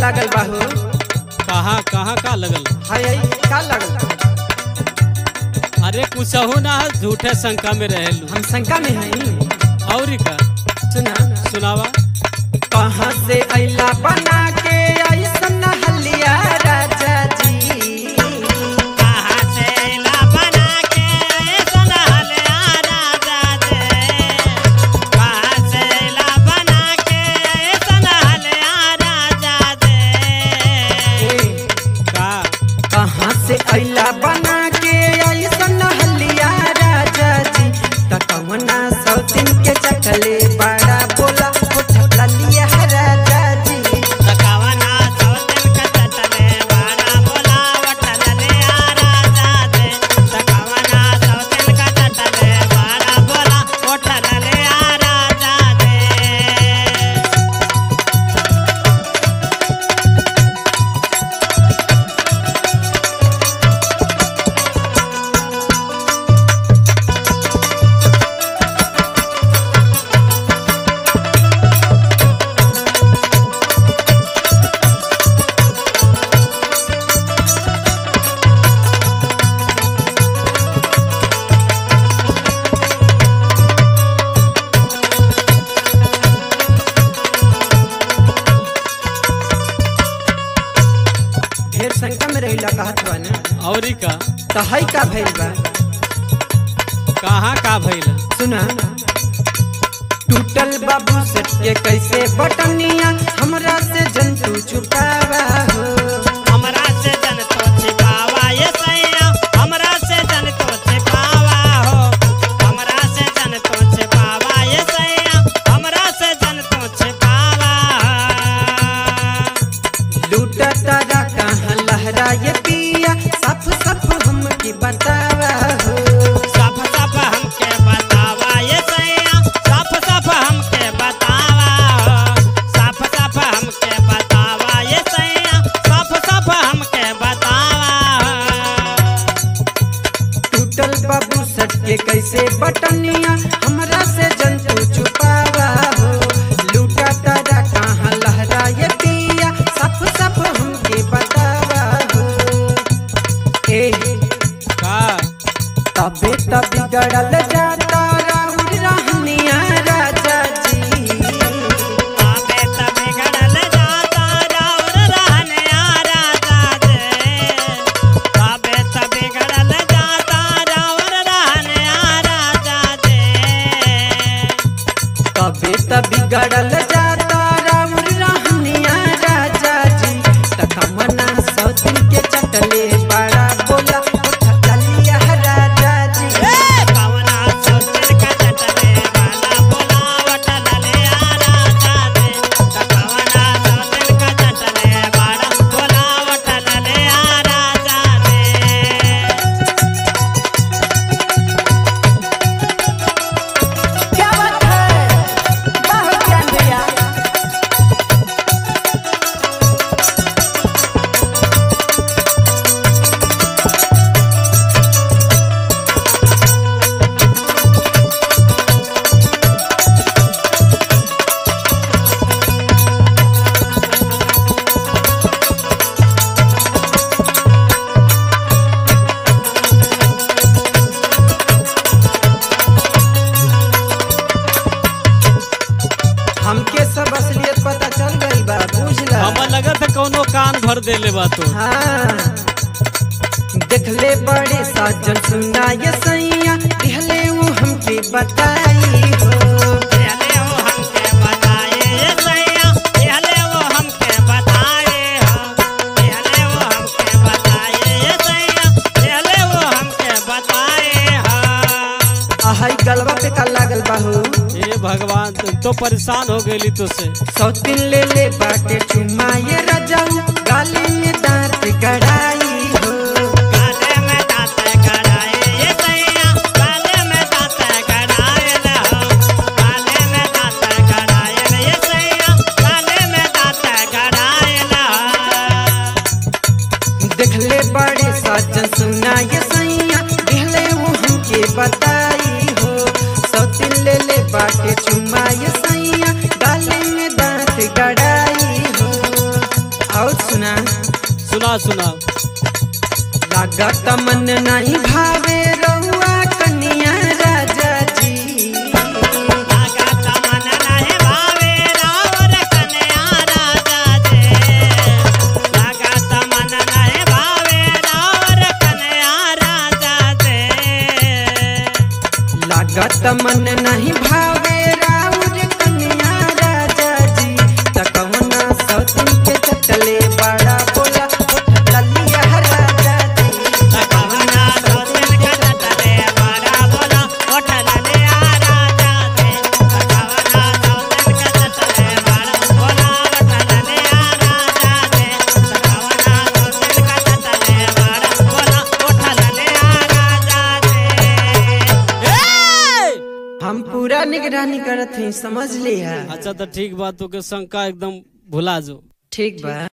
लागल बाहू कहाँ कहाँ का लगल हाय हाय का लागल अरे कुछहू ना झूठे शंका में रहेलू हम शंका में हई और का सुना सुनावा कहाँ से अइला बना के ऐसन हलिया राजा जी कहाँ से ला बना के ऐसन हलिया राजा जे कहाँ से ला बना के ऐसन हलिया राजा जे ए, का कहाँ से अइला बना के ऐसन हलिया राजा जी त कवना सौतिन के चटले बड़ा बोला उठ लिया राजा जी तकावना सौतन का चटले वाला बोलावट ललिया राजा जे तकावना सौतन का चटले वाला बोलावट ललिया राजा जे ढेर शंका में रहिला कहत बा ना और का त हई का भइल बा कहाँ का भइल सुना टूटल बाबू सेट के कैसे बटनिया हमरा से जंतु छुपावा हो हमरा से जन तो छिपावा ये सैया हमरा से जन तो छिपावा हो हमरा से जन तो छिपावा ये सैया हमरा से जन तो छिपावा लूटा तारा कहाँ लहरा ये पिया सफ सफ हमके बतावा हो साफ साफ हमके बतावा ये सैया साफ साफ हमके बतावा हो साफ साफ हमके बतावा ये सैया साफ साफ हमके बतावा टूटल बाबू सेट के कैसे बटनिया हमरा से जंतु छुपावा हो लूटा तारा कहाँ लहरा ये पिया सफ सफ हमके बतावा हो ए का तबे तब बिगड़ल जाता राहुल रहनिया राजा जी आबे त बिगड़ल जाता राउर रहने आ राजा जे आबे त बिगड़ल जाता राउर रहने आ राजा जे तबे तब बिगड़ल जाता राहुल रहनिया राजा जी तखमना सौतिन के चटले बड़ा बोला उठलिया राजा जी कवना सोचन का चटले वाला बोलावट ललिया राजा जे कवना सोचन का चटले वाला बोलावट ललिया राजा जे क्या बात है बहुत ज्ञान भैया हमके सब असलियत पता चल गई बा बुझला हमें लगत है कौनो कान भर देले बा तो हाँ देखले बड़े साजन सुना ये सैया दिहले वो हमके बताई हो पहले वो हमके बताए ये सैया पहले वो हमके बताए हो पहले वो हमके बताए ये सैया पहले वो हमके बताए हो आहई गलवा पे का लागल बाहू हे भगवान तुम तो परेशान हो गई तो से सौतिन ले ले बाटे चुमा ये रजाऊ गाली में दांत गड़ाई हो काले में दांत गड़ाए ये सैया काले में दांत गड़ाए ले हो काले में दांत गड़ाए ये सैया काले में दांत गड़ाए ले हो देखले बड़े साजन सुना ये सैया दिहले वो हमके बताई हो सौतिन ले ले बाटे चुमा ये सैया गाली में दांत गड़ाई हो सुना सुना सुना लागत मन नहीं भावे रउआ कन्या राजा जी लागत मन नहीं भावे रावर कन्या राजा जे लागत मन नहीं भावे रावर कन्या राजा जे लागत मन नहीं भावे राउर कन्या राजा जी तकवना सौतन के चटले बड़ा बोला उठ ललिया राजा जी कवना सोतिन का चटले बड़ा बोला होटल ले आ राजा जे कवना सोतिन का चटले बड़ा बोला होटल ले आ राजा जे कवना सोतिन का चटले बड़ा बोला होटल ले आ राजा जे हम पूरा निगरानी करत हई समझ लिया अच्छा तो ठीक बा तू के शंका एकदम भुला जो ठीक बा